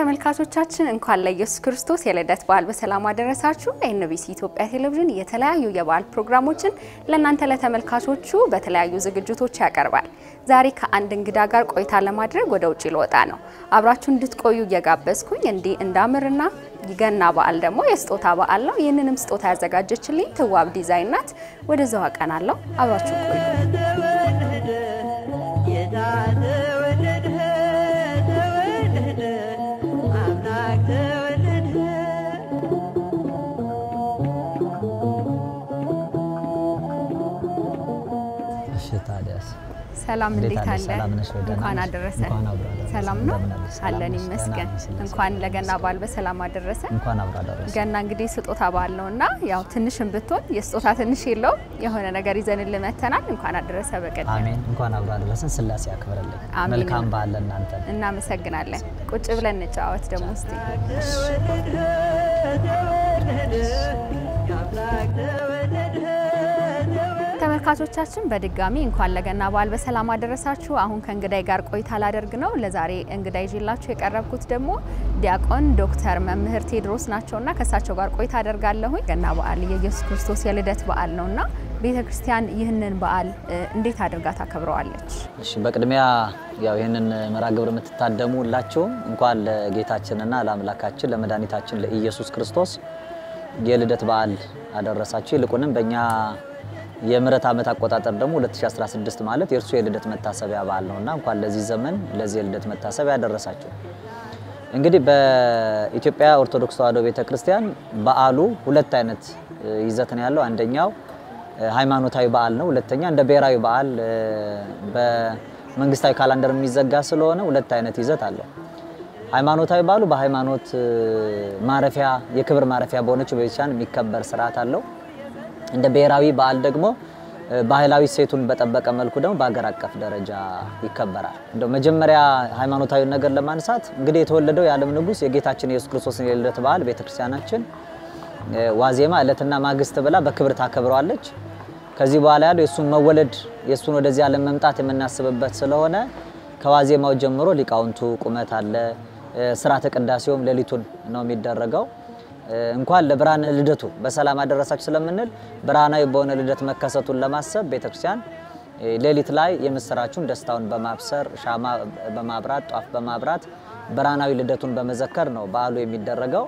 ተመልካቾቻችን እንኳን ለኢየሱስ ክርስቶስ የልደት በዓል በሰላም አደረሳችሁ። ኤንቢሲ ኢትዮጵያ ቴሌቪዥን የተለያዩ የበዓል ፕሮግራሞችን ለእናንተ ለተመልካቾቹ በተለያዩ ዝግጅቶች ያቀርባል። ዛሬ ከአንድ እንግዳ ጋር ቆይታ ለማድረግ ወደ ውጭ ልወጣ ነው። አብራችሁ እንድትቆዩ እየጋበዝኩኝ እንዲህ እንዳምርና ገና በዓል ደግሞ የስጦታ በዓል ነው። ይህንንም ስጦታ ያዘጋጀችልኝ ትዋብ ዲዛይን ናት። ወደዛው አቀናለሁ። አብራችሁ ቆዩ። ታዲያስ ሰላም እንዴት አለ? ሰላም ነሽ? ወይ? ደህና እንኳን ነሽ? አደረሰ። እንኳን አብሮ አደረሰ። ሰላም ነው እንደምን አለሽ? ሰላም አለን ነሽ? ይመስገን። ደህና ነሽ? ስለዚህ እንኳን ለገና በዓል በሰላም አደረሰ። እንኳን አብሮ አደረሰ። ገና እንግዲህ ስጦታ በዓል ነውና ያው ትንሽም ብትሆን የስጦታ ትንሽ የለውም የሆነ ነገር ይዘንልህ መጥተናል። እንኳን አደረሰ በቀደም አሜን። እንኳን አብሮ አደረሰን። ስላሴ ያክብርልኝ። አሜን። መልካም በዓል ለእናንተ። እናመሰግናለን። ቁጭ ብለን እንጫወት ደግሞ እስቲ። ተመልካቾቻችን በድጋሚ እንኳን ለገና በዓል በሰላም አደረሳችሁ። አሁን ከእንግዳይ ጋር ቆይታ ላደርግ ነው። ለዛሬ እንግዳ ይዤላችሁ የቀረብኩት ደግሞ ዲያቆን ዶክተር መምህር ቴድሮስ ናቸውና ከእሳቸው ጋር ቆይታ አደርጋለሁኝ። ገና በዓል የኢየሱስ ክርስቶስ የልደት በዓል ነውና ቤተ ክርስቲያን ይህንን በዓል እ, እንዴት አድርጋ ታከብረዋለች? እሺ፣ በቅድሚያ ያው ይህንን መርሃ ግብር የምትታደሙ ሁላችሁም እንኳን ለጌታችንና ለአምላካችን ለመድኃኒታችን ለኢየሱስ ክርስቶስ የልደት በዓል አደረሳችሁ። ይልቁንም በእኛ የምሕረት ዓመት አቆጣጠር ደግሞ 2016 ማለት የእርሱ የልደት መታሰቢያ በዓል ነውና እንኳን ለዚህ ዘመን ለዚህ የልደት መታሰቢያ ያደረሳችሁ። እንግዲህ በኢትዮጵያ ኦርቶዶክስ ተዋሕዶ ቤተክርስቲያን በዓሉ ሁለት አይነት እ, ይዘት ነው ያለው። አንደኛው እ, ሃይማኖታዊ በዓል ነው። ሁለተኛ እንደ ብሔራዊ በዓል እ, በመንግስታዊ ካላንደር የሚዘጋ ስለሆነ ሁለት አይነት ይዘት አለው። ሃይማኖታዊ በዓሉ በሃይማኖት እ, ማረፊያ የክብር ማረፊያ በሆነችው በቤተክርስቲያን የሚከበር ስርዓት አለው። እንደ ብሔራዊ በዓል ደግሞ እ, ባህላዊ ሴቱን በጠበቀ መልኩ ደግሞ በሀገር አቀፍ ደረጃ ይከበራል። እንደው መጀመሪያ ሃይማኖታዊ ነገር ለማንሳት እንግዲህ የተወለደው የዓለም ንጉሥ የጌታችን የኢየሱስ ክርስቶስን የልደት በዓል ቤተክርስቲያናችን እ, ዋዜማ ዕለትና ማግስት ብላ በክብር ታከብረዋለች። ከዚህ በኋላ ያለው የእሱን መወለድ የእሱን ወደዚህ ዓለም መምጣት የምናስብበት ስለሆነ ከዋዜማው ጀምሮ ሊቃውንቱ ቁመት አለ። እ፣ ስርዓተ ቅዳሴውም ሌሊቱን ነው የሚደረገው። እ፣ እንኳን ለብርሃነ ልደቱ በሰላም አደረሳችሁ ስለምንል ብርሃናዊ በሆነ ልደት መከሰቱን ለማሰብ ቤተክርስቲያን እ፣ ሌሊት ላይ የምስራቹን ደስታውን በማብሰር ሻማ በማብራት ጧፍ በማብራት ብርሃናዊ ልደቱን በመዘከር ነው በዓሉ የሚደረገው።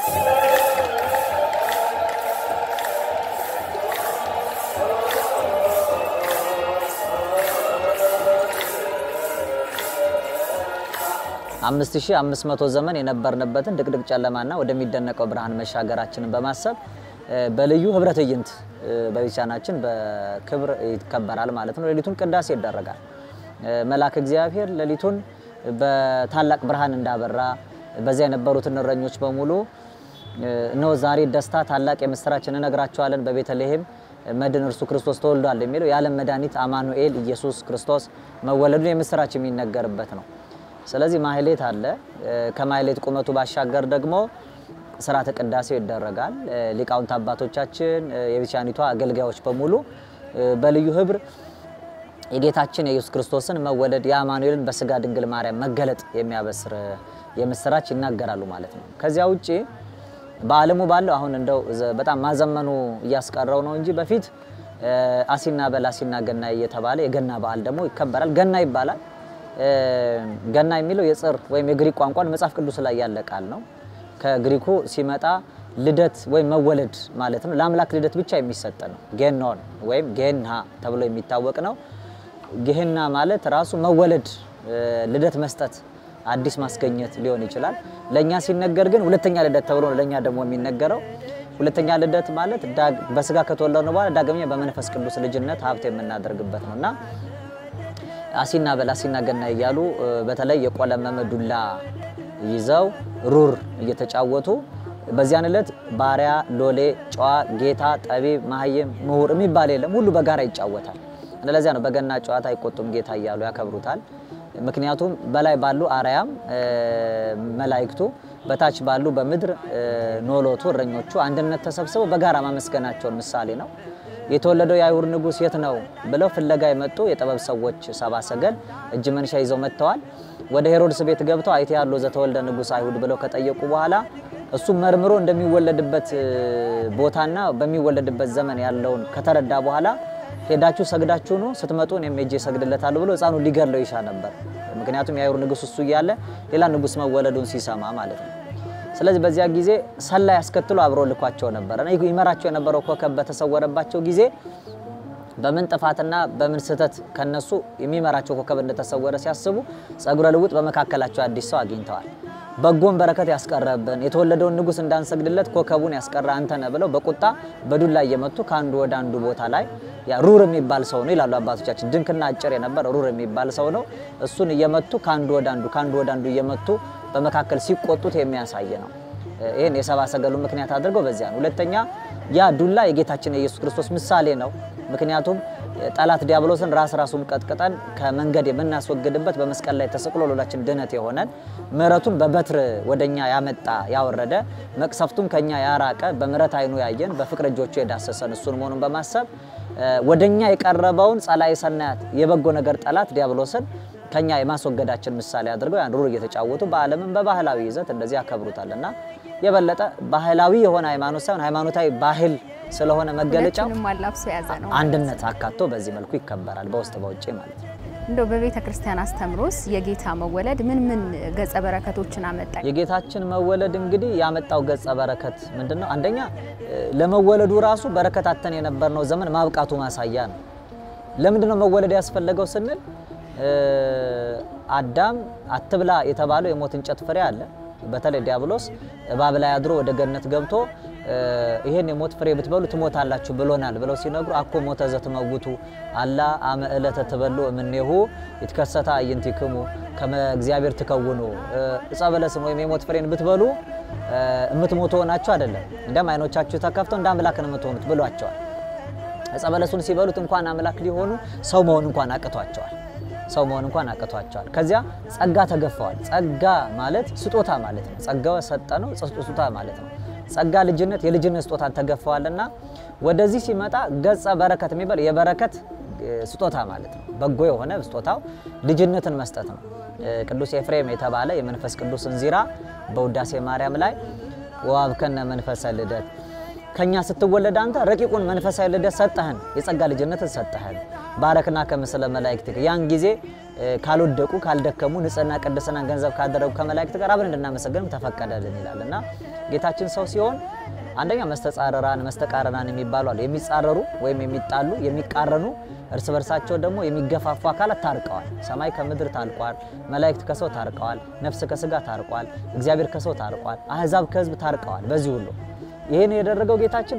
አምስት ሺህ አምስት መቶ ዘመን የነበርንበትን ድቅድቅ ጨለማና ወደሚደነቀው ብርሃን መሻገራችንን በማሰብ እ፣ በልዩ ህብረ ትዕይንት እ፣ በቤተክርስቲያናችን በክብር ይከበራል ማለት ነው። ሌሊቱን ቅዳሴ ይደረጋል። እ፣ መልአክ እግዚአብሔር ሌሊቱን በታላቅ ብርሃን እንዳበራ በዚያ የነበሩትን እረኞች በሙሉ እ፣ እነሆ ዛሬ ደስታ ታላቅ የምስራች እንነግራቸዋለን በቤተልሔም መድን እርሱ ክርስቶስ ተወልዷል የሚለው የዓለም መድኃኒት አማኑኤል ኢየሱስ ክርስቶስ መወለዱን የምስራች የሚነገርበት ነው። ስለዚህ ማህሌት አለ። እ፣ ከማህሌት ቁመቱ ባሻገር ደግሞ ስርዓተ ቅዳሴው ይደረጋል። እ፣ ሊቃውንት አባቶቻችን እ፣ የቤተክርስቲያኒቷ አገልጋዮች በሙሉ እ፣ በልዩ ህብር የጌታችን የኢየሱስ ክርስቶስን መወለድ የአማኑኤልን በስጋ ድንግል ማርያም መገለጥ የሚያበስር የምስራች ይናገራሉ ማለት ነው። ከዚያ ውጪ በዓለሙ ባለው አሁን እንደው ዘ- በጣም ማዘመኑ እያስቀረው ነው እንጂ በፊት እ፣ አሲና በል አሲና ገና እየተባለ የገና በዓል ደግሞ ይከበራል። ገና ይባላል። እ፣ ገና የሚለው የጽር ወይም የግሪክ ቋንቋን መጽሐፍ ቅዱስ ላይ ያለ ቃል ነው። ከግሪኩ ሲመጣ ልደት ወይም መወለድ ማለት ነው። ለአምላክ ልደት ብቻ የሚሰጥ ነው። ጌኖን ወይም ጌና ተብሎ የሚታወቅ ነው። ጌህና ማለት ራሱ መወለድ፣ እ፣ ልደት መስጠት፣ አዲስ ማስገኘት ሊሆን ይችላል። ለእኛ ሲነገር ግን ሁለተኛ ልደት ተብሎ ነው ለእኛ ደግሞ የሚነገረው። ሁለተኛ ልደት ማለት ዳግ- በስጋ ከተወለድን በኋላ ዳግመኛ በመንፈስ ቅዱስ ልጅነት ሀብት የምናደርግበት ነው እና አሲና በል አሲና ገና እያሉ እ፣ በተለይ የቆለመመ ዱላ ይዘው ሩር እየተጫወቱ በዚያን ዕለት ባሪያ፣ ሎሌ፣ ጨዋ፣ ጌታ፣ ጠቢብ፣ መሀይም፣ ምሁር የሚባል የለም። ሁሉ በጋራ ይጫወታል። ለዚያ ነው በገና ጨዋታ አይቆጡም ጌታ እያሉ ያከብሩታል። ምክንያቱም በላይ ባሉ አርያም እ፣ መላእክቱ በታች ባሉ በምድር እ፣ ኖሎቱ እረኞቹ አንድነት ተሰብስበው በጋራ ማመስገናቸውን ምሳሌ ነው። የተወለደው የአይሁድ ንጉሥ የት ነው ብለው ፍለጋ የመጡ የጥበብ ሰዎች ሰባ ሰገል እጅ መንሻ ይዘው መጥተዋል። ወደ ሄሮድስ ቤት ገብተው አይቴ ያለው ዘተወልደ ንጉሥ አይሁድ ብለው ከጠየቁ በኋላ እሱም መርምሮ እንደሚወለድበት ቦታና በሚወለድበት ዘመን ያለውን ከተረዳ በኋላ ሄዳችሁ ሰግዳችሁ ነው ስትመጡ እኔም ሄጄ እሰግድለታለሁ ብሎ ሕፃኑ ሊገድለው ይሻ ነበር። ምክንያቱም የአይሁድ ንጉሥ እሱ እያለ ሌላ ንጉሥ መወለዱን ሲሰማ ማለት ነው። ስለዚህ በዚያ ጊዜ ሰላይ ያስከትሎ አብሮ ልኳቸው ነበረ። ይመራቸው የነበረው ኮከብ በተሰወረባቸው ጊዜ በምን ጥፋትና በምን ስህተት ከነሱ የሚመራቸው ኮከብ እንደተሰወረ ሲያስቡ ጸጉረ ልውጥ በመካከላቸው አዲስ ሰው አግኝተዋል። በጎን በረከት ያስቀረብን የተወለደውን ንጉሥ እንዳንሰግድለት ኮከቡን ያስቀረ አንተ ነህ ብለው በቁጣ በዱላ እየመቱ ከአንዱ ወደ አንዱ ቦታ ላይ ያ ሩር የሚባል ሰው ነው ይላሉ አባቶቻችን። ድንክና አጭር የነበረ ሩር የሚባል ሰው ነው። እሱን እየመቱ ከአንዱ ወደ አንዱ ከአንዱ ወደ አንዱ እየመቱ በመካከል ሲቆጡት የሚያሳይ ነው። ይህን የሰብአ ሰገሉ ምክንያት አድርገው በዚያ ነው። ሁለተኛ ያ ዱላ የጌታችን የኢየሱስ ክርስቶስ ምሳሌ ነው። ምክንያቱም ጠላት ዲያብሎስን ራስ ራሱን ቀጥቅጠን ከመንገድ የምናስወግድበት በመስቀል ላይ ተሰቅሎ ለሁላችን ድነት የሆነን ምሕረቱን በበትር ወደኛ ያመጣ ያወረደ መቅሰፍቱን ከኛ ያራቀ በምሕረት ዓይኑ ያየን በፍቅር እጆቹ የዳሰሰን እሱን መሆኑን በማሰብ ወደኛ የቀረበውን ጸላኢ ሰናያት የበጎ ነገር ጠላት ዲያብሎስን ከኛ የማስወገዳችን ምሳሌ አድርገው ያን ሩር እየተጫወቱ በዓለምም በባህላዊ ይዘት እንደዚህ ያከብሩታል እና የበለጠ ባህላዊ የሆነ ሃይማኖት ሳይሆን ሃይማኖታዊ ባህል ስለሆነ መገለጫው ሁለቱንም አላብሶ የያዘ ነው። አንድነት አካቶ በዚህ መልኩ ይከበራል፣ በውስጥ በውጭ ማለት ነው። እንደው በቤተ ክርስቲያን አስተምሮስ የጌታ መወለድ ምን ምን ገጸ በረከቶችን አመጣ? የጌታችን መወለድ እንግዲህ ያመጣው ገጸ በረከት ምንድን ነው? አንደኛ ለመወለዱ ራሱ በረከት አተን የነበርነው ዘመን ማብቃቱ ማሳያ ነው። ለምንድን ነው መወለድ ያስፈለገው ስንል አዳም አትብላ የተባለው የሞት እንጨት ፍሬ አለ። በተለይ ዲያብሎስ እባብ ላይ አድሮ ወደ ገነት ገብቶ ይሄን የሞት ፍሬ ብትበሉ ትሞታላችሁ ብሎናል ብለው ሲነግሩ አኮ ሞተ ዘትመውቱ አላ አመ ዕለተ ትበሉ እምኔሁ ይትከሰታ አዕይንቲክሙ ከመ እግዚአብሔር ትከውኑ ዕፀ በለስን ወይም የሞት ፍሬን ብትበሉ የምትሞቱ ሆናችሁ አይደለም፣ እንደም አይኖቻችሁ ተከፍተው እንደ አምላክ ነው የምትሆኑት ብሏቸዋል። ዕፀ በለሱን ሲበሉት እንኳን አምላክ ሊሆኑ ሰው መሆን እንኳን አቅቷቸዋል። ሰው መሆን እንኳን አቅቷቸዋል። ከዚያ ጸጋ ተገፈዋል። ጸጋ ማለት ስጦታ ማለት ነው። ጸጋው ሰጠ ነው፣ ስጦታ ማለት ነው። ጸጋ ልጅነት፣ የልጅነት ስጦታን ተገፈዋልና ወደዚህ ሲመጣ ገጸ በረከት የሚባል የበረከት ስጦታ ማለት ነው። በጎ የሆነ ስጦታው ልጅነትን መስጠት ነው። ቅዱስ ኤፍሬም የተባለ የመንፈስ ቅዱስ እንዚራ በውዳሴ ማርያም ላይ ወሀብከነ መንፈሰ ልደት ከኛ ስትወለድ አንተ ረቂቁን መንፈሳዊ ልደት ሰጠህን፣ የጸጋ ልጅነትን ሰጠህን። ባረክና ከምስለ መላእክት ያን ጊዜ ካልወደቁ ካልደከሙ ንጽህና ቅድስናን ገንዘብ ካደረጉ ከመላእክት ጋር አብረን እንድናመሰግን ተፈቀደልን ይላል እና ጌታችን ሰው ሲሆን አንደኛ መስተጻረራን መስተቃረናን የሚባሉ አሉ። የሚጻረሩ ወይም የሚጣሉ የሚቃረኑ፣ እርስ በርሳቸው ደግሞ የሚገፋፉ አካላት ታርቀዋል። ሰማይ ከምድር ታርቋል። መላእክት ከሰው ታርቀዋል። ነፍስ ከስጋ ታርቋል። እግዚአብሔር ከሰው ታርቋል። አህዛብ ከህዝብ ታርቀዋል። በዚህ ሁሉ ይህን የደረገው ጌታችን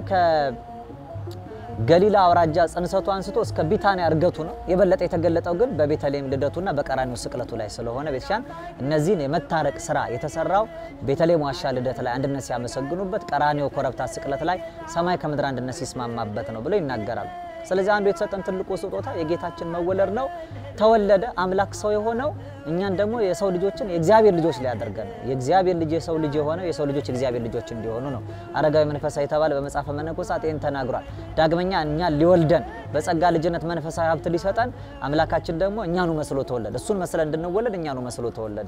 ከገሊላ አውራጃ ጽንሰቱ አንስቶ እስከ ቢታንያ እርገቱ ነው። የበለጠ የተገለጠው ግን በቤተልሔም ልደቱና በቀራኒው ስቅለቱ ላይ ስለሆነ ቤተክርስቲያን እነዚህን የመታረቅ ስራ የተሰራው ቤተልሔም ዋሻ ልደት ላይ አንድነት ሲያመሰግኑበት፣ ቀራኒው ኮረብታ ስቅለት ላይ ሰማይ ከምድር አንድነት ሲስማማበት ነው ብለው ይናገራሉ። ስለዚህ አንዱ የተሰጠን ትልቁ ስጦታ የጌታችን መወለድ ነው። ተወለደ አምላክ ሰው የሆነው እኛን ደግሞ የሰው ልጆችን የእግዚአብሔር ልጆች ሊያደርገን ነው። የእግዚአብሔር ልጅ የሰው ልጅ የሆነው የሰው ልጆች የእግዚአብሔር ልጆች እንዲሆኑ ነው። አረጋዊ መንፈሳዊ የተባለ በመጽሐፈ መነኮሳት ይህን ተናግሯል። ዳግመኛ እኛን ሊወልደን በጸጋ ልጅነት መንፈሳዊ ሀብት ሊሰጠን አምላካችን ደግሞ እኛኑ መስሎ ተወለደ። እሱን መስለን እንድንወለድ እኛኑ መስሎ ተወለደ።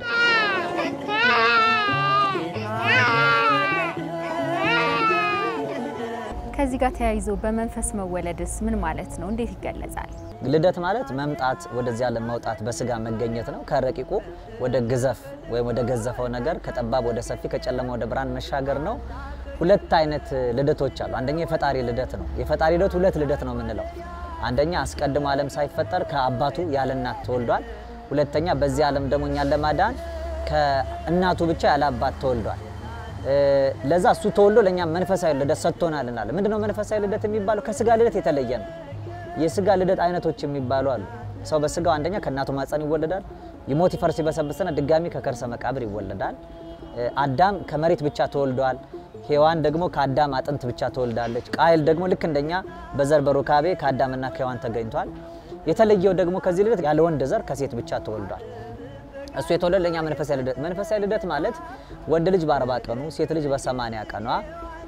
ከዚህ ጋር ተያይዞ በመንፈስ መወለድስ ምን ማለት ነው? እንዴት ይገለጻል? ልደት ማለት መምጣት ወደዚህ ዓለም መውጣት በስጋ መገኘት ነው። ከረቂቁ ወደ ግዘፍ ወይም ወደ ገዘፈው ነገር ከጠባብ ወደ ሰፊ ከጨለማ ወደ ብርሃን መሻገር ነው። ሁለት አይነት ልደቶች አሉ። አንደኛ የፈጣሪ ልደት ነው። የፈጣሪ ልደት ሁለት ልደት ነው የምንለው። አንደኛ አስቀድሞ ዓለም ሳይፈጠር ከአባቱ ያለ እናት ተወልዷል። ሁለተኛ በዚህ ዓለም ደግሞ እኛን ለማዳን ከእናቱ ብቻ ያለ አባት ተወልዷል። ለዛ እሱ ተወልዶ ለእኛ መንፈሳዊ ልደት ሰጥቶናል እናለ። ምንድነው መንፈሳዊ ልደት የሚባለው? ከስጋ ልደት የተለየ ነው። የስጋ ልደት አይነቶች የሚባሉ አሉ። ሰው በስጋው አንደኛ ከእናቱ ማፀን ይወለዳል። ይሞት ይፈርስ ይበሰብስና ድጋሚ ከከርሰ መቃብር ይወለዳል። አዳም ከመሬት ብቻ ተወልዷል። ሔዋን ደግሞ ከአዳም አጥንት ብቻ ተወልዳለች። ቃየል ደግሞ ልክ እንደኛ በዘር በሩካቤ ከአዳምና ከሔዋን ተገኝቷል። የተለየው ደግሞ ከዚህ ልደት ያለ ወንድ ዘር ከሴት ብቻ ተወልዷል። እሱ የተወለደ ለእኛ መንፈሳዊ ልደት። መንፈሳዊ ልደት ማለት ወንድ ልጅ በአርባ ቀኑ ሴት ልጅ በሰማንያ ቀኗ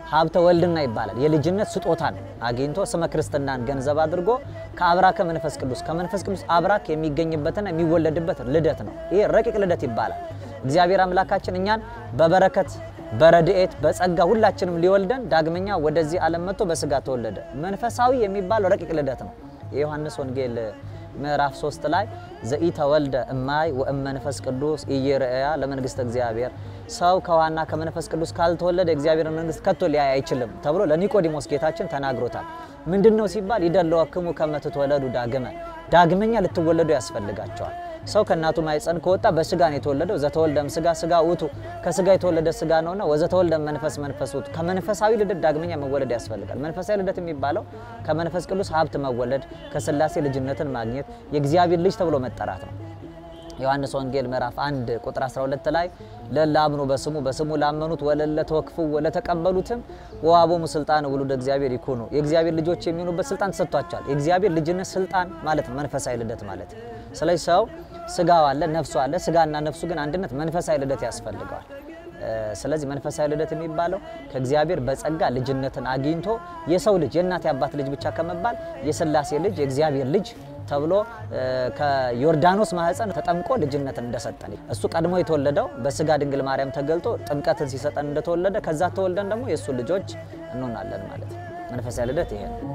ሀብተ ወልድና ይባላል። የልጅነት ስጦታን አግኝቶ ስመ ክርስትናን ገንዘብ አድርጎ ከአብራከ መንፈስ ቅዱስ ከመንፈስ ቅዱስ አብራክ የሚገኝበትና የሚወለድበት ልደት ነው። ይሄ ረቂቅ ልደት ይባላል። እግዚአብሔር አምላካችን እኛን በበረከት በረድኤት በጸጋ ሁላችንም ሊወልደን ዳግመኛ ወደዚህ ዓለም መጥቶ በስጋ ተወለደ። መንፈሳዊ የሚባል ረቂቅ ልደት ነው። የዮሐንስ ወንጌል ምዕራፍ 3 ላይ ዘኢተወልደ እማይ ወእመንፈስ ቅዱስ ኢይርአያ ለመንግስተ እግዚአብሔር ሰው ከውሃና ከመንፈስ ቅዱስ ካልተወለደ እግዚአብሔር መንግስት ከቶ ሊያይ አይችልም ተብሎ ለኒቆዲሞስ ጌታችን ተናግሮታል። ምንድን ነው ሲባል ይደለወክሙ ከመ ትትወለዱ ዳግመ ዳግመኛ ልትወለዱ ያስፈልጋቸዋል። ሰው ከእናቱ ማኅፀን ከወጣ በስጋ ነው የተወለደው። ዘተወልደም ስጋ ስጋ ውቱ ከስጋ የተወለደ ስጋ ነውና ወዘተወልደም መንፈስ መንፈስ ውቱ ከመንፈሳዊ ልደት ዳግመኛ መወለድ ያስፈልጋል። መንፈሳዊ ልደት የሚባለው ከመንፈስ ቅዱስ ሀብት መወለድ፣ ከስላሴ ልጅነትን ማግኘት፣ የእግዚአብሔር ልጅ ተብሎ መጠራት ነው። ዮሐንስ ወንጌል ምዕራፍ 1 ቁጥር 12 ላይ ለላምኑ በስሙ በስሙ ላመኑት ወለለ ተወክፉ ወለተቀበሉትም ወአቦሙ ስልጣን ውሉደ እግዚአብሔር ይኩኑ የእግዚአብሔር ልጆች የሚሆኑበት ስልጣን ተሰጥቷቸዋል። የእግዚአብሔር ልጅነት ስልጣን ማለት ነው መንፈሳዊ ልደት ማለት። ስለዚህ ሰው ስጋው አለ፣ ነፍሱ አለ። ስጋና ነፍሱ ግን አንድነት መንፈሳዊ ልደት ያስፈልገዋል። ስለዚህ መንፈሳዊ ልደት የሚባለው ከእግዚአብሔር በጸጋ ልጅነትን አግኝቶ የሰው ልጅ የእናት የአባት ልጅ ብቻ ከመባል የስላሴ ልጅ የእግዚአብሔር ልጅ ተብሎ ከዮርዳኖስ ማህፀን ተጠምቆ ልጅነትን እንደሰጠን እሱ ቀድሞ የተወለደው በስጋ ድንግል ማርያም ተገልጦ ጥምቀትን ሲሰጠን እንደተወለደ ከዛ ተወልደን ደግሞ የእሱ ልጆች እንሆናለን ማለት ነው። መንፈሳዊ ልደት ይሄ ነው።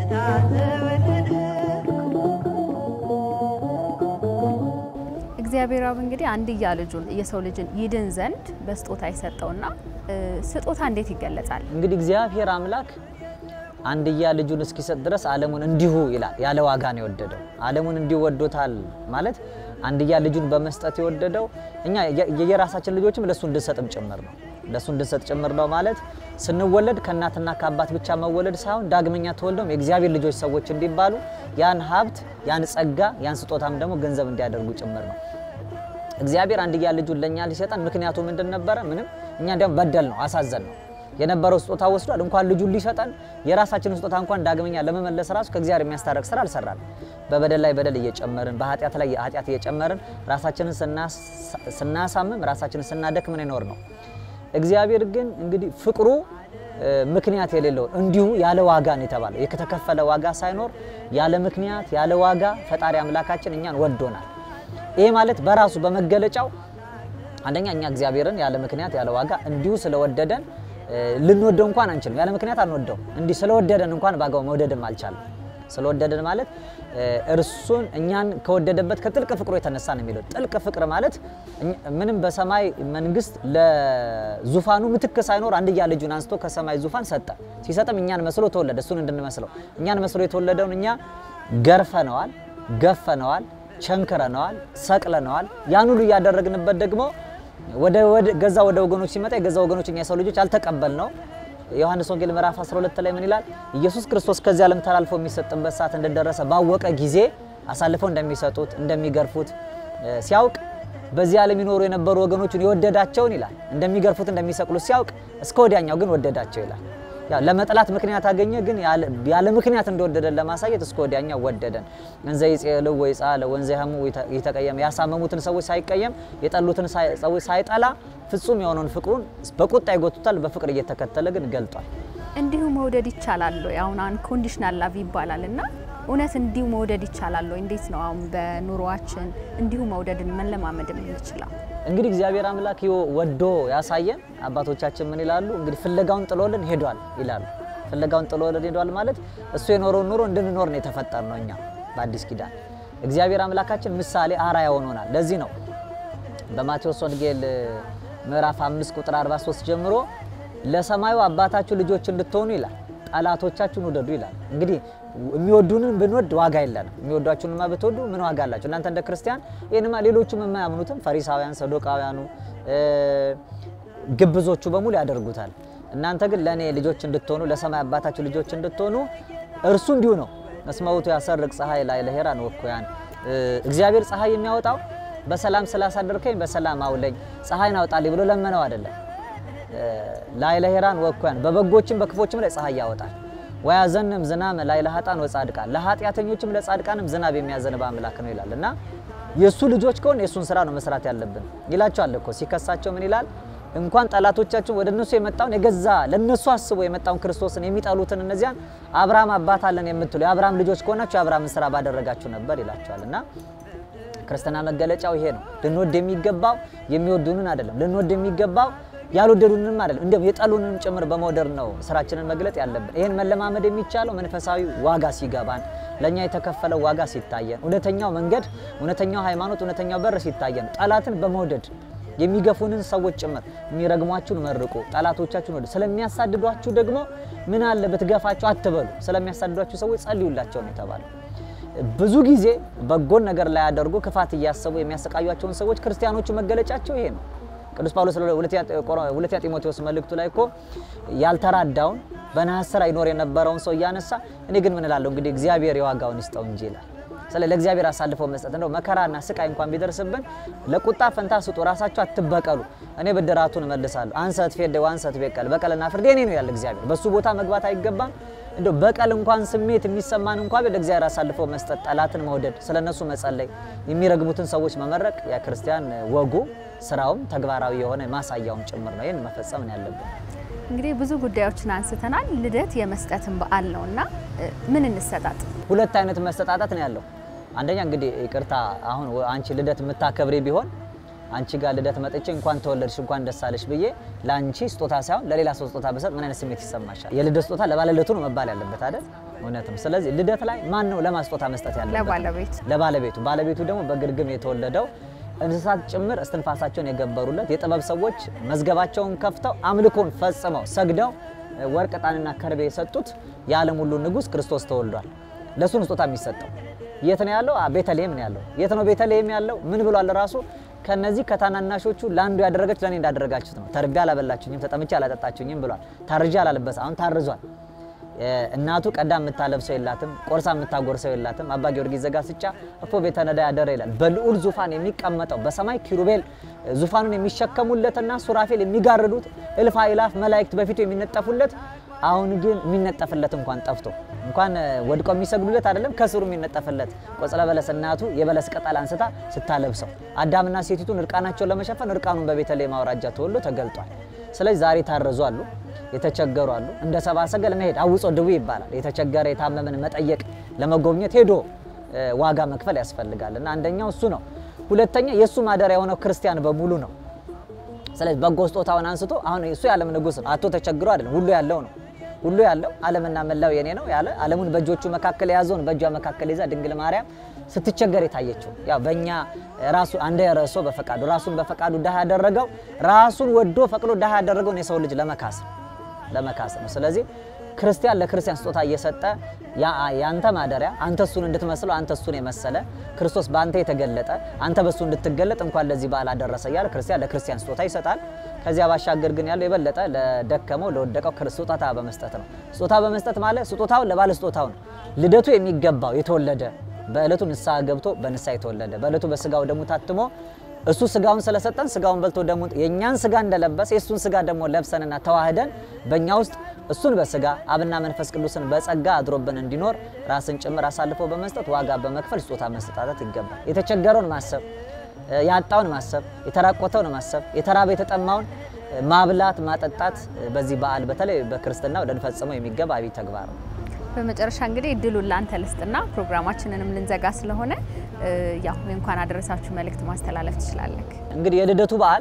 እግዚአብሔር አብ እንግዲህ አንድያ ልጁን የሰው ልጅን ይድን ዘንድ በስጦታ የሰጠውና ስጦታ እንዴት ይገለጻል? እንግዲህ እግዚአብሔር አምላክ አንድያ ልጁን እስኪሰጥ ድረስ ዓለሙን እንዲሁ ይላል ያለ ዋጋ ነው የወደደው። ዓለሙን እንዲሁ ወዶታል ማለት አንድያ ልጁን በመስጠት የወደደው እኛ የየራሳችን ልጆችም ለሱ እንድንሰጥም ጭምር ነው። ለሱ እንድንሰጥ ጭምር ነው ማለት ስንወለድ ከእናትና ከአባት ብቻ መወለድ ሳይሆን ዳግመኛ ተወልደውም የእግዚአብሔር ልጆች ሰዎች እንዲባሉ ያን ሀብት ያን ጸጋ ያን ስጦታም ደግሞ ገንዘብ እንዲያደርጉ ጭምር ነው። እግዚአብሔር አንድያ ልጁን ለእኛ ሊሰጠን ምክንያቱ ምንድን ነበረ? ምንም እኛ እንዲያውም በደል ነው አሳዘን ነው የነበረው ስጦታ ወስዷል። እንኳን ልጁን ሊሰጠን የራሳችንን ስጦታ እንኳን ዳግመኛ ለመመለስ ራሱ ከእግዚአብሔር የሚያስታረቅ ስራ አልሰራል። በበደል ላይ በደል እየጨመርን በኃጢአት ላይ ኃጢአት እየጨመርን ራሳችንን ስናሳምም ራሳችንን ስናደክምን ይኖር ነው። እግዚአብሔር ግን እንግዲህ ፍቅሩ ምክንያት የሌለው እንዲሁ ያለ ዋጋ ነው የተባለው። የተከፈለ ዋጋ ሳይኖር ያለ ምክንያት ያለ ዋጋ ፈጣሪ አምላካችን እኛን ወዶናል። ይሄ ማለት በራሱ በመገለጫው አንደኛ እኛ እግዚአብሔርን ያለ ምክንያት ያለ ዋጋ እንዲሁ ስለወደደን ልንወደው እንኳን አንችልም። ያለ ምክንያት አንወደው። እንዲህ ስለወደደን እንኳን ባጋው መውደድም አልቻለም። ስለወደደን ማለት እርሱን እኛን ከወደደበት ከጥልቅ ፍቅሩ የተነሳ ነው የሚለው። ጥልቅ ፍቅር ማለት ምንም በሰማይ መንግስት ለዙፋኑ ምትክ ሳይኖር አንድያ ልጁን አንስቶ ከሰማይ ዙፋን ሰጠ። ሲሰጥም እኛን መስሎ ተወለደ። እሱን እንድንመስለው እኛን መስሎ የተወለደውን እኛ ገርፈነዋል፣ ገፈነዋል፣ ቸንክረነዋል፣ ሰቅለነዋል። ያን ሁሉ እያደረግንበት ደግሞ ወደ ገዛ ወደ ወገኖች ሲመጣ የገዛ ወገኖች እኛ የሰው ልጆች አልተቀበል ነው። ዮሐንስ ወንጌል ምዕራፍ 12 ላይ ምን ይላል? ኢየሱስ ክርስቶስ ከዚህ ዓለም ተላልፎ የሚሰጥበት ሰዓት እንደደረሰ ባወቀ ጊዜ አሳልፈው እንደሚሰጡት እንደሚገርፉት ሲያውቅ በዚህ ዓለም ይኖሩ የነበሩ ወገኖቹን የወደዳቸውን ይላል እንደሚገርፉት እንደሚሰቅሉት ሲያውቅ እስከ ወዲያኛው ግን ወደዳቸው ይላል። ያው ለመጥላት ምክንያት አገኘ፣ ግን ያለ ምክንያት እንደወደደን ለማሳየት እስከ ወዲያኛው ወደደን። እንዘ ይጼልው ወይ ጻለ ወንዘ ያሙ ይተቀየም ያሳመሙትን ሰዎች ሳይቀየም የጠሉትን ሰዎች ሳይጠላ ፍጹም የሆነውን ፍቅሩን በቁጣ ይጎቱታል፣ በፍቅር እየተከተለ ግን ገልጧል። እንዲሁ መውደድ ይቻላል ወይ? አሁን አንኮንዲሽናል ላቭ ይባላል እና እውነት እንዲሁ መውደድ ይቻላል ወይ? እንዴት ነው አሁን በኑሯችን እንዲሁ መውደድን መለማመድ የምንችለው? እንግዲህ እግዚአብሔር አምላክ ወዶ ያሳየን። አባቶቻችን ምን ይላሉ? እንግዲህ ፍለጋውን ጥሎልን ሄዷል ይላሉ። ፍለጋውን ጥሎልን ሄዷል ማለት እሱ የኖረውን ኑሮ እንድንኖር ነው የተፈጠር ነው። እኛ በአዲስ ኪዳን እግዚአብሔር አምላካችን ምሳሌ አርአያ ሆኖናል። ለዚህ ነው በማቴዎስ ወንጌል ምዕራፍ 5 ቁጥር 43 ጀምሮ ለሰማዩ አባታችሁ ልጆች እንድትሆኑ ይላል፣ ጠላቶቻችሁን ውደዱ ይላል። እንግዲህ የሚወዱንን ብንወድ ዋጋ የለንም። የሚወዷችሁንማ ብትወዱ ምን ዋጋ አላቸው? እናንተ እንደ ክርስቲያን ይህንማ ሌሎቹም የማያምኑትም ፈሪሳውያን፣ ሰዶቃውያኑ፣ ግብዞቹ በሙሉ ያደርጉታል። እናንተ ግን ለእኔ ልጆች እንድትሆኑ ለሰማይ አባታችሁ ልጆች እንድትሆኑ እርሱ እንዲሁ ነው። እስመ ውእቱ ያሰርቅ ፀሐይ ላዕለ ሔራን ወኩያን እግዚአብሔር ፀሐይ የሚያወጣው በሰላም ስላሳደርከኝ በሰላም አውለኝ ፀሐይን አውጣልኝ ብሎ ለመነው አይደለም። ላዕለ ሔራን ወኩያን በበጎችም በክፎችም ላይ ፀሐይ ያወጣል። ወያዘንም ዝናመ ላዕለ ኃጥአን ወጻድቃን ለኃጢአተኞችም ለጻድቃንም ዝናብ የሚያዘንብ አምላክ ነው ይላል እና የእሱ ልጆች ከሆን የእሱን ስራ ነው መስራት ያለብን ይላቸዋል እኮ ሲከሳቸው ምን ይላል? እንኳን ጠላቶቻችን ወደ እነሱ የመጣውን የገዛ ለነሱ አስቦ የመጣውን ክርስቶስን የሚጠሉትን እነዚያን አብርሃም አባት አለን የምትሉ የአብርሃም ልጆች ከሆናችሁ የአብርሃምን ስራ ባደረጋችሁ ነበር ይላቸዋል እና ክርስትና መገለጫው ይሄ ነው። ልንወድ የሚገባው የሚወዱንን አይደለም። ልንወድ የሚገባው ያልወደዱንም አይደለም። እንዲሁም የጠሉንም ጭምር በመውደድ ነው ስራችንን መግለጥ ያለብን። ይህን መለማመድ የሚቻለው መንፈሳዊ ዋጋ ሲገባን፣ ለእኛ የተከፈለው ዋጋ ሲታየን፣ እውነተኛው መንገድ፣ እውነተኛው ሃይማኖት፣ እውነተኛው በር ሲታየን፣ ጠላትን በመውደድ የሚገፉንን ሰዎች ጭምር የሚረግሟችሁን መርቁ፣ ጠላቶቻችሁን ወደ ስለሚያሳድዷችሁ ደግሞ ምን አለ ብትገፋቸው አትበሉ። ስለሚያሳድዷችሁ ሰዎች ጸልዩላቸው ነው የተባለው። ብዙ ጊዜ በጎን ነገር ላይ ያደርጉ ክፋት እያሰቡ የሚያሰቃዩቸውን ሰዎች ክርስቲያኖቹ መገለጫቸው ይሄ ነው። ቅዱስ ጳውሎስ ሁለተኛ ጢሞቴዎስ መልእክቱ ላይ እኮ ያልተራዳውን በነሐስ ስራ ይኖር የነበረውን ሰው እያነሳ እኔ ግን ምን እላለሁ እንግዲህ እግዚአብሔር የዋጋውን ይስጠው እንጂ ይላል። ስለ ለእግዚአብሔር አሳልፈው መስጠት እንደው መከራና ስቃይ እንኳን ቢደርስብን ለቁጣ ፈንታ ስጡ፣ ራሳችሁ አትበቀሉ፣ እኔ ብድራቱን እመልሳለሁ። አንሰት ፌደ አንሰት ቤቀል በቀልና ፍርድ የኔ ነው ያለ እግዚአብሔር። በሱ ቦታ መግባት አይገባም። እንደው በቀል እንኳን ስሜት የሚሰማን እንኳን ለእግዚአብሔር አሳልፈው መስጠት፣ ጠላትን መውደድ፣ ስለነሱ መጸለይ፣ የሚረግሙትን ሰዎች መመረቅ የክርስቲያን ወጉ ስራውም ተግባራዊ የሆነ ማሳያውም ጭምር ነው። ይህን መፈጸም ነው ያለብን። እንግዲህ ብዙ ጉዳዮችን አንስተናል። ልደት የመስጠትን በዓል ነው እና ምን እንሰጣጥ? ሁለት አይነት መሰጣጣት ነው ያለው። አንደኛ እንግዲህ ይቅርታ፣ አሁን አንቺ ልደት የምታከብሪ ቢሆን አንቺ ጋር ልደት መጥቼ እንኳን ተወለድሽ እንኳን ደስ አለሽ ብዬ ለአንቺ ስጦታ ሳይሆን ለሌላ ሰው ስጦታ ብሰጥ ምን አይነት ስሜት ይሰማሻል? የልደት ስጦታ ለባለልደቱ ነው መባል ያለበት አይደል? እውነትም። ስለዚህ ልደት ላይ ማን ነው ለማን ስጦታ መስጠት ያለበት? ለባለቤቱ ለባለቤቱ። ባለቤቱ ደግሞ በግርግም የተወለደው እንስሳት ጭምር እስትንፋሳቸውን የገበሩለት የጥበብ ሰዎች መዝገባቸውን ከፍተው አምልኮን ፈጽመው ሰግደው ወርቅ፣ ዕጣንና ከርቤ የሰጡት የዓለም ሁሉ ንጉሥ ክርስቶስ ተወልዷል። ለእሱን ስጦታ የሚሰጠው የት ነው ያለው? ቤተልሔም ነው ያለው። የት ነው ቤተልሔም ያለው? ምን ብሏል ራሱ ከነዚህ ከታናናሾቹ ለአንዱ ያደረገች ለእኔ እንዳደረጋችሁት ነው። ተርቤ አላበላችሁኝም፣ ተጠምቼ አላጠጣችሁኝም ብሏል። ታርጄ አላለበሰ አሁን ታርዟል። እናቱ ቀዳ የምታለብሰው የላትም፣ ቆርሳ የምታጎርሰው የላትም። አባ ጊዮርጊስ ዘጋስጫ እፎ ቤተ ነዳ ያደረ ይላል። በልዑል ዙፋን የሚቀመጠው በሰማይ ኪሩቤል ዙፋኑን የሚሸከሙለትና ሱራፌል የሚጋርዱት እልፍ አእላፍ መላእክት በፊቱ የሚነጠፉለት አሁን ግን የሚነጠፍለት እንኳን ጠፍቶ እንኳን ወድቀው የሚሰግዱለት አይደለም ከስሩ የሚነጠፍለት ቆጽለ በለስ እናቱ የበለስ ቅጠል አንስታ ስታለብሰው አዳምና ሴቲቱን እርቃናቸውን ለመሸፈን እርቃኑን በቤተልሔም አውራጃ ተወልዶ ተገልጧል። ስለዚህ ዛሬ ታረዙ አሉ፣ የተቸገሩ አሉ። እንደ ሰብአ ሰገል መሄድ አውጾ ድዊ ይባላል። የተቸገረ የታመመን መጠየቅ ለመጎብኘት ሄዶ ዋጋ መክፈል ያስፈልጋል እና አንደኛው እሱ ነው። ሁለተኛ የእሱ ማደሪያ የሆነው ክርስቲያን በሙሉ ነው። ስለዚህ በጎ ስጦታውን አንስቶ አሁን እሱ የዓለም ንጉሥ ነው። አቶ ተቸግሮ አይደለም፣ ሁሉ ያለው ነው ሁሉ ያለው ዓለምና መላው የኔ ነው ያለ ዓለሙን በእጆቹ መካከል የያዘውን በእጇ መካከል ይዛ ድንግል ማርያም ስትቸገር የታየችው ያው በእኛ ራሱ አንደ ረሶ በፈቃዱ ራሱን በፈቃዱ ድሃ ያደረገው ራሱን ወዶ ፈቅዶ ድሃ ያደረገውን የሰው ልጅ ለመካስ ለመካስ ነው። ስለዚህ ክርስቲያን ለክርስቲያን ስጦታ እየሰጠ ያንተ ማደሪያ አንተ እሱን እንድትመስለው አንተ እሱን የመሰለ ክርስቶስ በአንተ የተገለጠ አንተ በእሱ እንድትገለጥ እንኳን ለዚህ በዓል አደረሰ እያለ ክርስቲያን ለክርስቲያን ስጦታ ይሰጣል። ከዚያ ባሻገር ግን ያለው የበለጠ ለደከመው ለወደቀው ስጦታ በመስጠት ነው። ስጦታ በመስጠት ማለት ስጦታውን ለባለ ስጦታው ነው። ልደቱ የሚገባው የተወለደ በእለቱ ንስሐ ገብቶ በንስሐ የተወለደ በእለቱ በስጋው ደሙ ታትሞ እሱ ስጋውን ስለሰጠን ስጋውን በልቶ ደግሞ የእኛን ስጋ እንደለበሰ የእሱን ስጋ ደግሞ ለብሰንና ተዋህደን በእኛ ውስጥ እሱን በስጋ አብና መንፈስ ቅዱስን በጸጋ አድሮብን እንዲኖር ራስን ጭምር አሳልፎ በመስጠት ዋጋ በመክፈል ስጦታ መሰጣጠት ይገባል። የተቸገረውን ማሰብ፣ ያጣውን ማሰብ፣ የተራቆተውን ማሰብ፣ የተራበ የተጠማውን ማብላት ማጠጣት በዚህ በዓል በተለይ በክርስትና ልንፈጽመው የሚገባ አብይ ተግባር ነው። በመጨረሻ እንግዲህ እድሉን ላንተ ልስጥና ፕሮግራማችንንም ልንዘጋ ስለሆነ ያው እንኳን አደረሳችሁ መልእክት ማስተላለፍ ትችላለህ። እንግዲህ የልደቱ በዓል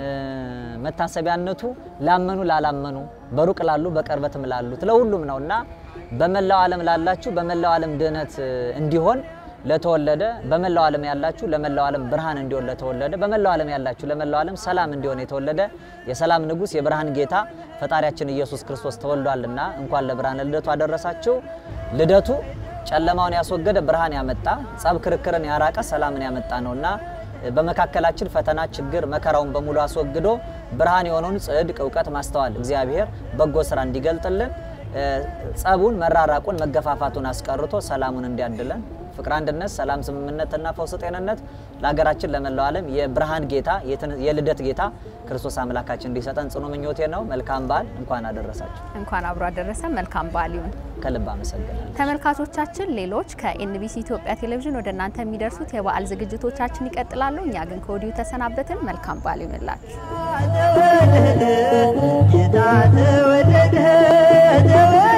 መታሰቢያነቱ ላመኑ ላላመኑ፣ በሩቅ ላሉ በቅርበትም ላሉት ለሁሉም ነው እና በመላው ዓለም ላላችሁ በመላው ዓለም ድህነት እንዲሆን ለተወለደ በመላው ዓለም ያላችሁ ለመላው ዓለም ብርሃን እንዲሆን ለተወለደ በመላው ዓለም ያላችሁ ለመላው ዓለም ሰላም እንዲሆን የተወለደ የሰላም ንጉሥ የብርሃን ጌታ ፈጣሪያችን ኢየሱስ ክርስቶስ ተወልዷልና እንኳን ለብርሃነ ልደቱ አደረሳችሁ። ልደቱ ጨለማውን ያስወገደ ብርሃን ያመጣ ጸብ ክርክርን ያራቀ ሰላምን ያመጣ ነውና በመካከላችን ፈተና፣ ችግር፣ መከራውን በሙሉ አስወግዶ ብርሃን የሆነውን ጽድቅ፣ እውቀት፣ ማስተዋል እግዚአብሔር በጎ ስራ እንዲገልጥልን ጸቡን፣ መራራቁን፣ መገፋፋቱን አስቀርቶ ሰላሙን እንዲያድለን ፍቅር፣ አንድነት፣ ሰላም፣ ስምምነትና ፈውስ፣ ጤንነት ለሀገራችን ለመላው ዓለም የብርሃን ጌታ የልደት ጌታ ክርስቶስ አምላካችን እንዲሰጠን ጽኑ ምኞቴ ነው። መልካም በዓል። እንኳን አደረሳችሁ። እንኳን አብሮ አደረሰ። መልካም በዓል ይሁን። ከልብ አመሰግናለሁ። ተመልካቾቻችን ሌሎች ከኤንቢሲ ኢትዮጵያ ቴሌቪዥን ወደ እናንተ የሚደርሱት የበዓል ዝግጅቶቻችን ይቀጥላሉ። እኛ ግን ከወዲሁ ተሰናበትን። መልካም በዓል ይሁንላችሁ። ተወለደ ጌታ ተወለደ